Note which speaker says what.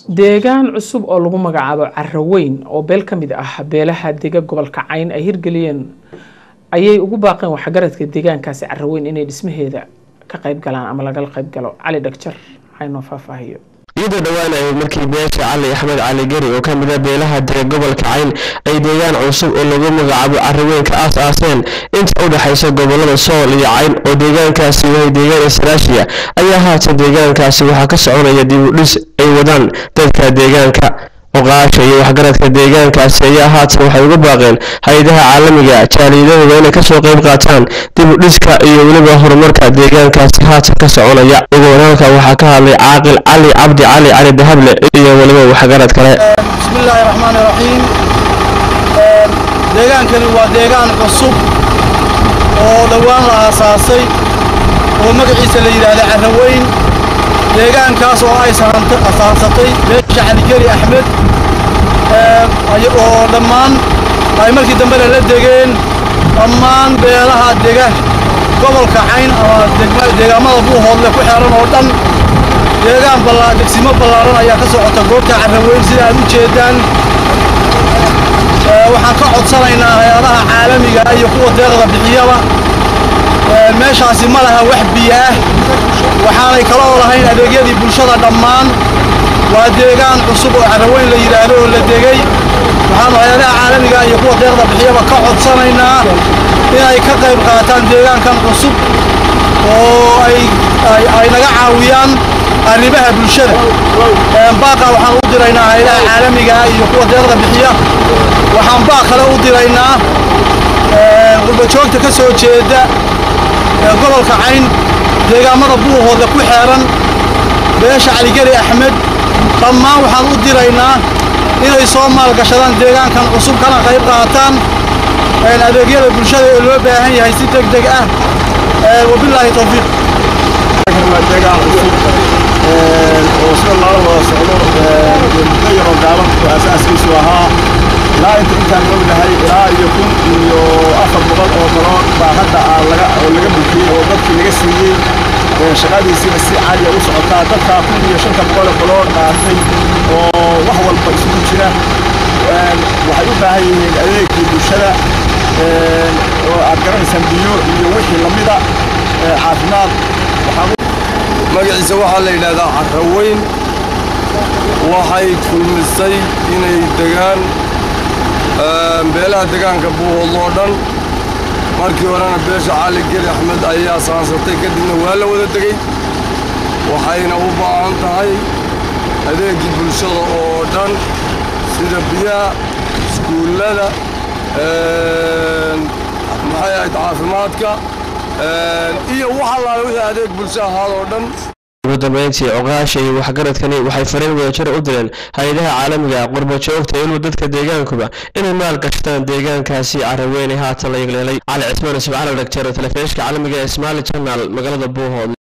Speaker 1: deegaan cusub oo lagu magacaabo caraweyn oo beel ka mid ah beelaha dega gobolka cayn ay hirgeliyeen ayay ugu baaqeen waxgaradka deegaankaasi caraweyn inay dhismaheeda ka qayb galaan ama lagala qayb galo cali dhagjar haynoo faahfaahiyo
Speaker 2: iyadoo dhowaanayay markii beesha cali axmed cali gari oo ka mid a beelaha dega gobolka cayn ay deegaan cusub oo lagu magacaabo caraweyn ka aas aaseen inta u dhexaysa gobolada sool iyo cayn oo deegaankaasi yahay deegaan israashiya ayaa haatan deegaankaasi waxaa ka soconaya dib u dhis ay wadaan dadka deegaanka oqaasha iyo waxgaradka deegaankaasi ayaa haatan waxay uga baaqeen hay-adaha caalamiga jaaliyadahooda inay kasoo qayb qaataan dib u dhiska iyo weliba horumarka deegaankaasi haatan ka soconaya ugoon halka waxaa ka hadlay caaqil cali cabdi cali cali dahable iyo weliba waxgarad kale
Speaker 3: bismillaahi raxmaani raxiim deegaankani waa deegaan cusub oo dhowaan la aasaasay oo magaciisa la yidhaahda caraweyn deegaankaas oo ay asaansatay beesha caligeli axmed oo dhammaan ay markii dambe lala degeen dhammaan beelaha dega gobolka cayn ama deegaamada buuhoodle ku xeeran oo dhan deegaan degsimo ballaaran ayaa ka socota goobta caraweyn sida aad u jeedaan waxaan ka codsanaynaa hay-adaha caalamiga iyo kuwa deeqda bixiyaba meeshaasi ma laha wax biyo ah waxaanay kaloo lahayn adeegyadii bulshada dhammaan waa deegaan cusub oo caraweyn la yidhaahdo oo la degey waxaanu hay-adaha caalamiga iyo kuwa deeqda bixiyaba ka codsanaynaa inay ka qayb qaataan deegaankan cusub oo ay naga caawiyaan arrimaha bulshada baaqa waxaan u diraynaa hay-adaha caalamiga iyo kuwa deeqda bixiya waxaan baaq kale u diraynaa qurbajoogta ka soo jeeda gobolka cayn deegaamada buuhoodle ku xeeran beesha caligeli axmed dhammaan waxaan u diraynaa inay soo maalgashadaan deegaankan cusub kana qayb qaataan adeegyada bulshada ee loo baahan yahay si deg deg ah wabilaahi tawfiiq
Speaker 4: deegaan cusub oo sida loola wada socdo muddo yaroo gaaban oo asaaskiisu ahaa ilaa inta intaan ognahay ilaa iyo kun iyo afar boqol oo daloon baa hadda laga oo laga bixiyey oo dadkii laga siiyey shaqadiisiina si caaliya u socotaa dadkaa kun iyo shanta boqol oo daloon qaatay oo wax walba isugu jira waxay u baahan yihiin adeegkii bulshada oo aad garanaysaan biyo iyo wixii lamida caafimaad
Speaker 5: magaciisa waxaa la yidhaahdaa caraweyn waxay kulmisay inay degaan beelaha degaanka buuhoodlo oo dhan markii horena beesha cali geli axmed ayaa saansatay kadibna waa la wada degey waxayna u baahan tahay adeegii bulshada oo dhan sida biyaha iskuullada maxay ahayd caafimaadka iyo wax allaale wixii adeeg bulsho ahaad oo dhan
Speaker 2: ugu dambeyntii coqaasha iyo waxgaradkani waxay fariin wadajira u direen hay-adaha caalamiga qurbajoogta ilmu dadka deegaankuba inay maal gashtaan deegaankaasi caraweyn ee haatan la yegleelay cali cismaan ismacali dhagjar telefishka caalamiga ee smaali janaal magaalada buuhood